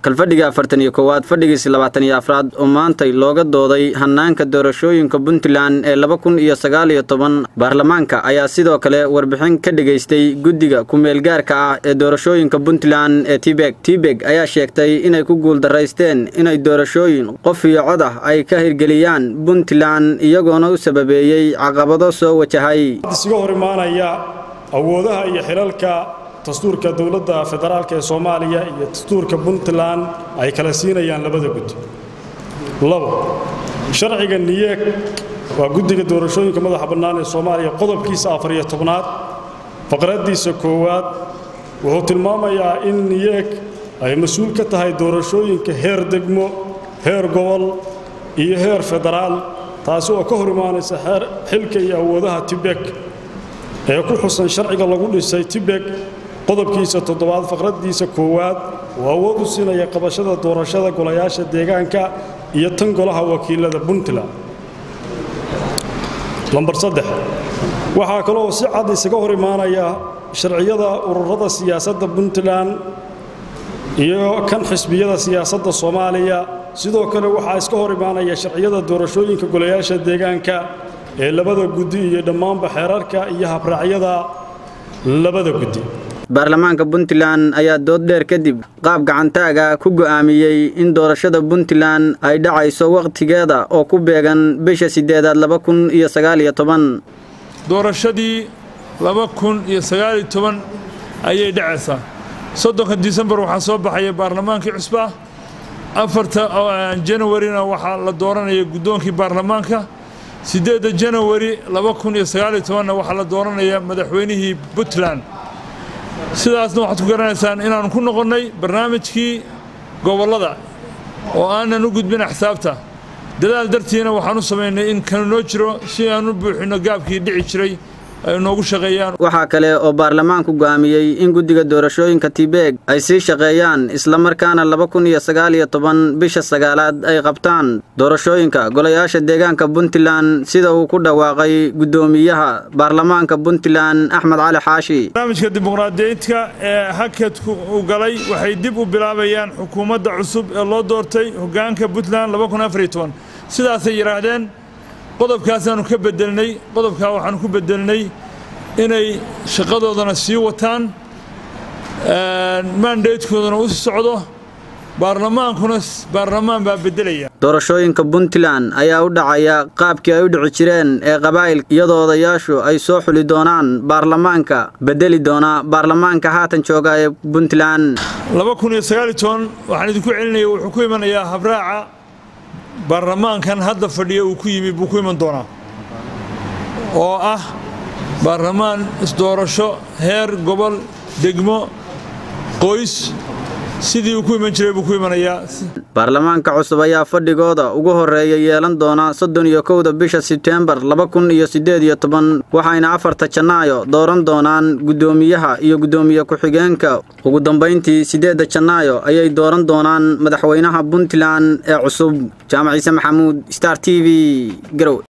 kalfadhiga afartan iyo koowaad fadhigiisi labaatan iyo afraad oo maantay looga dooday hanaanka doorashooyinka puntland ee laba kun iyo sagaal iyo toban baarlamaanka ayaa sidoo kale warbixin ka dhigaystay guddiga ku-meelgaarka ah ee doorashooyinka puntland ee tibeg tibeg ayaa sheegtay inay ku guuldaraysteen inay doorashooyin qof iyo cod ah ay ka hirgeliyaan puntland iyagoona u sababeeyey caqabado soo wajahay isiga hor imaanaya awoodaha iyo xilalka dastuurka dowladda federaalk ee soomaaliya iyo dastuurka puntland ay kala siinayaan labada guddi labo sharciga niyeeg waa guddiga doorashooyinka madaxa bannaan ee soomaaliya qodobkiisa afar iyo tobnaad faqraddiisa koowaad wuxuu tilmaamayaa in niyeeg ay mas-uul ka tahay doorashooyinka heer degmo heer gobol iyo heer federaal taasi oo ka hor imaanaysa xilka iyo awoodaha tibek ee ku xusan sharciga lagu dhisay tibek qodobkiisa toddobaad faqraddiisa koowaad oo awood u siinaya qabashada doorashada golayaasha deegaanka iyo tan golaha wakiilada puntland lambar saddex waxaa kaloo si cad isaga hor imaanaya sharciyada ururada siyaasadda puntland iyo kan xisbiyada siyaasadda soomaaliya sidoo kale waxaa iska hor imaanaya sharciyada doorashooyinka golayaasha deegaanka ee labada guddi iyo dhammaanba xeerarka iyo habraacyada labada guddi baarlamaanka puntland ayaa dood dheer kadib qaab gacantaaga ku go'aamiyey in doorashada puntland ay dhacayso wakhtigeeda oo ku beegan bisha siddeedaad laba kun iyo sagaal iyo toban doorashadii laba kun iyo sagaal iyo toban ayay dhacaysaa soddonka disembar waxaa soo baxaya baarlamaankii cusba afarta janawarina waxaa la dooranaya guddoonkii baarlamaanka siddeedda janawari laba kun iyo sagaal iyo tobanna waxaa la dooranaya madaxweynihii puntland sidaasna waxaad ku garanaysaan inaannu ku noqonnay barnaamijkii gobollada oo aanan u gudbin axsaabta dadaal dartiina waxaan u samaynay in kanu noo jiro si aan u buuxinno gaabkii dhici jiray ay noogu shaqeeyaan waxaa kale oo baarlamaanku go'aamiyey in guddiga doorashooyinka tibeeg ay sii shaqeeyaan islamarkaana laba kun iyo sagaal iyo toban bisha sagaalaad ay qabtaan doorashooyinka golayaasha deegaanka puntland sida uu ku dhawaaqay guddoomiyaha baarlamaanka puntland axmed cali xaashi barnaamijka dimuqraadiyiintka ee hakadku u galay waxay dib u bilaabayaan xukuumadda cusub ee loo doortay hoggaanka puntland laba kun afar iyo toban sidaasay yidhaahdeen qodobkaasaannu ka bedelnay qodobkaa waxaannu ku bedelnay inay shaqadoodana sii wataan mandatekoodana u socdo baarlamaankuna baarlamaan baa beddelaya doorashooyinka puntland ayaa u dhacaya qaabkii ay u dhici jireen ee qabaa'il iyadoo odayaashu ay soo xuli doonaan baarlamaanka beddeli doona baarlamaanka haatan jooga ee puntland laba kun iyo sagaal iyo toban waxaan idinku celinaya wuxuu ku imanayaa habraaca baarlamaankan hadda fadhiya uu ku yimi buu ku iman doonaa oo ah baarlamaan isdoorasho heer gobol degmo qoys sidii uu ku iman jiray buu ku imanayaa baarlamaanka cusub ayaa fadhigooda ugu horreeya yeelan doona soddon iyo kowda bisha sebteembar laba kun iyo siddeed iyo toban waxayna afarta janaayo dooran doonaan guddoomiyaha iyo guddoomiye ku-xigeenka ugu dambayntii siddeedda janaayo ayay dooran doonaan madaxweynaha puntland ee cusub jaamac ciise maxamuud star t v garow